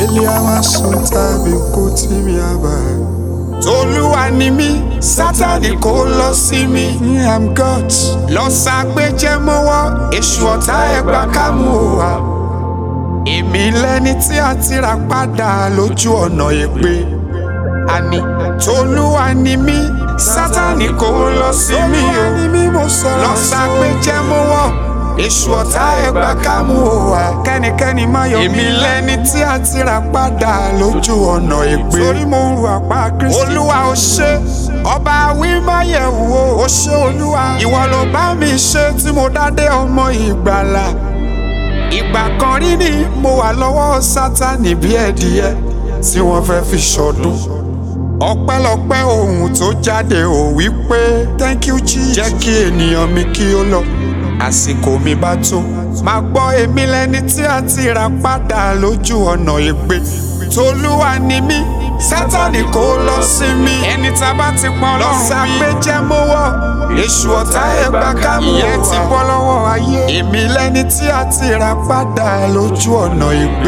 Eliawa Sulta Bikuti Miaba. Tolúwa ni mí, Sátánì kò lọ sí mi. I am God. Lọ sàgbéjẹ́ mọ́wọ́, èṣù ọ̀tá ẹgbà kámú wa. Èmi lẹni tí a ti rà padà lójú ọ̀nà ègbé. Àní Tolúwa ni mí, Sátánì kò lọ sí mi o. Lọ sàgbéjẹ́ mọ́wọ́ èṣù ọ̀tá ẹgbà kámú wa kẹ́nikẹ́ni má yọ mí. èmi lẹni tí a ti rà padà lójú ọ̀nà ègbé. torí mo ń ru àpá kristi. olúwa ó ṣe ọba wímáyẹ̀wò ó ṣe olúwa. ìwọ ló bá mi ṣe tí mo dádé ọmọ ìgbàlà. ìgbà kan rí ni mo wà lọ́wọ́ sátánì bí ẹ̀dìyẹ tí wọ́n fẹ́ fi ṣọdún. ọpẹ́lọpẹ́ ohun tó jáde ò wí pé thank you jesus. jẹ́ kí ènìyàn mi kí ó lọ àsìkò mi bá tó. máa gbọ́ èmi lẹni tí a ti rà padà lójú ọ̀nà ègbé. tolúwa ni mí sátánì kò lọ sí mi. ẹni tá a bá ti pọn lọ́rùn mi. lọ́sàgbéjẹ́ mọ́wọ́ èṣù ọ̀tá ẹgbà kámú wa. ìyẹn ti bọ́ lọ́wọ́ ayé. èmi lẹni tí a ti rà padà lójú ọ̀nà ègbé.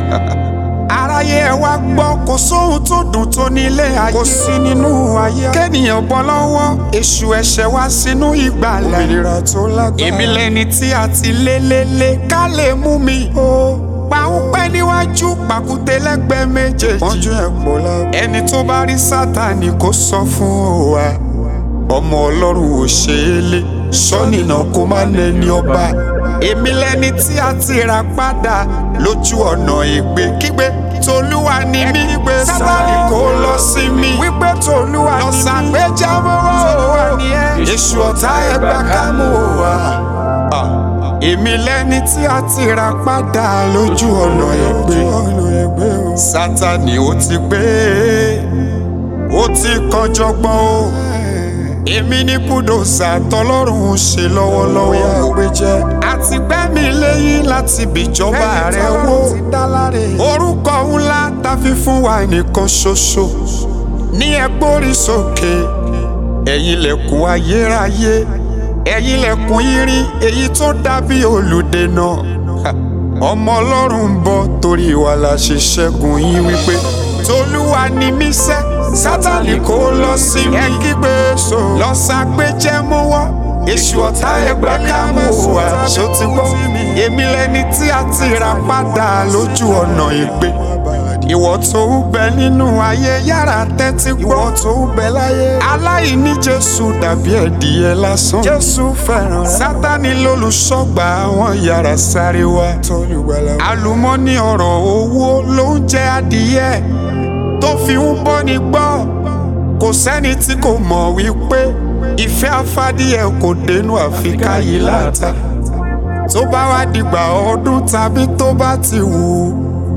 aráyé ẹ wá gbọ́ kò sóhun tó dùn tó nílé ayé. kò sí nínú ayé. kéènìyàn bọ́ lọ́wọ́ èṣù ẹ̀ṣẹ̀ wá sínú ìgbàlà. òmìnira tó lágbára. èmi lẹni tí a ti lé lé lé ká lè mú mi. pàǹpẹ́ níwájú pàkúté lẹ́gbẹ̀ẹ́ méjèèjì. pọ́njú ẹ̀ pọ̀ lábẹ́. ẹni tó bá rí sátani kó sọ fún wa. ọmọ ọlọ́run ò ṣe é lé sọ́nìnà kó má nẹni ọba. èmi lẹni tí a ti rà padà lójú ọ̀nà ègbé kígbe tolúwa ni mí sátani kò lọ sí mi wípé tolúwa ni mí lọ́sàgbéjà mọ́wọ́ tolúwa ni ẹ́ èṣù ọ̀tá ẹgbà kámú wa. èmi lẹni tí a ti rà padà lójú ọ̀nà ègbé sátani ó ti gbé ó ti kọjọgbọ́n o èmi ní kúdòsà tọlọ́run ṣe lọ́wọ́lọ́wọ́ àgbéjẹ́ àti gbẹ́mí lẹ́yìn láti bìjọba rẹ̀ wò orúkọ ńlá ta fi fún wa nìkan ṣoṣo ní ẹgbórí sókè ẹ̀yin lẹ̀kùn ayérayé ẹ̀yin lẹ̀kùn irin èyí tó dàbí olùdènà ọmọ ọlọ́run ń bọ̀ torí wa la ṣe ṣẹ́gun yín wípé tolúwa ni mí sẹ́ sátani kò lọ sí mi ẹ kígbe so lọ sàgbéjẹ́ mọ́wọ́ èṣù ọ̀tá ẹgbà kámú wa ṣó ti gbọ́ èmi lẹni tí a ti rà padà lójú ọ̀nà ìgbé ìwọ tó ń bẹ nínú ayé yára tẹ́tí gbọ́ ìwọ tó ń bẹ láyé aláìní jésù dàbí ẹ̀dìyẹ lásán jésù fẹ́ràn rẹ sátani lólùṣọ́gbà àwọn yàrá sáré wa àlùmọ́nì ọ̀rọ̀ owó ló ń jẹ adìyẹ tó fi ń bọ́ni gbọ́ kò sẹ́ni tí kò mọ̀ wípé ìfẹ́ afádìyẹ kò dénú àfikà yìí láta tó bá wá dìgbà ọdún tàbí tó bá ti wù ú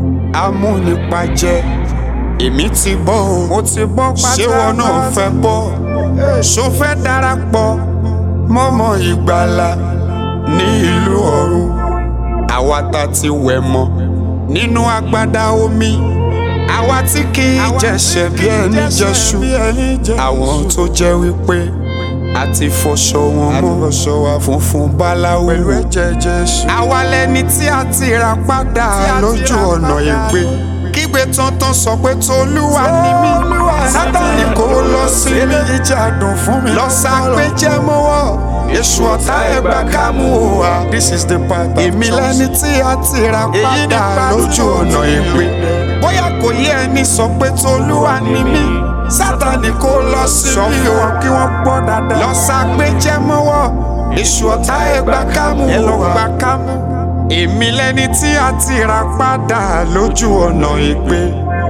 amúnipajẹ èmi ti bọ́ o mo ti bọ́ pátá ṣé wọn náà fẹ́ bọ́ ṣó fẹ́ darapọ̀ mọ́mọ́ ìgbàlà ní ìlú ọ̀run àwa ta ti wẹ̀ mọ́ nínú agbada omi àwa tí kì í jẹ̀ṣẹ̀ bí ẹni jẹ̀ṣu àwọn tó jẹ́ wípé a ti fọṣọ wọn mọ́ funfun báláwo pẹ̀lú ẹ̀jẹ̀ jésù. àwa lẹni tí a ti rà padà lójú ọ̀nà ègbé kígbe tọ́ntọ́n sọ pé tolúwa ni mí sátani kò lọ sí mi ìjà dùn fún mi lọ́sàgbéjẹ́ mọ́wọ́ èṣù ọ̀tá ẹgbà kámú wa this is the part èmi lẹni tí a ti rà padà lójú ọ̀nà ègbé bóyá kò yé ẹni sọ pé tolúwa ni mí sátani kò lọ sí mi sọ fún wọn kí wọ́n gbọ́ dáadáa lọ́sàgbéjẹ́ mọ́wọ́ èṣù ọ̀tá ẹgbà kámú wa ẹ lọ gbà kámú èmi lẹni tí a ti rà padà lójú ọ̀nà ègbé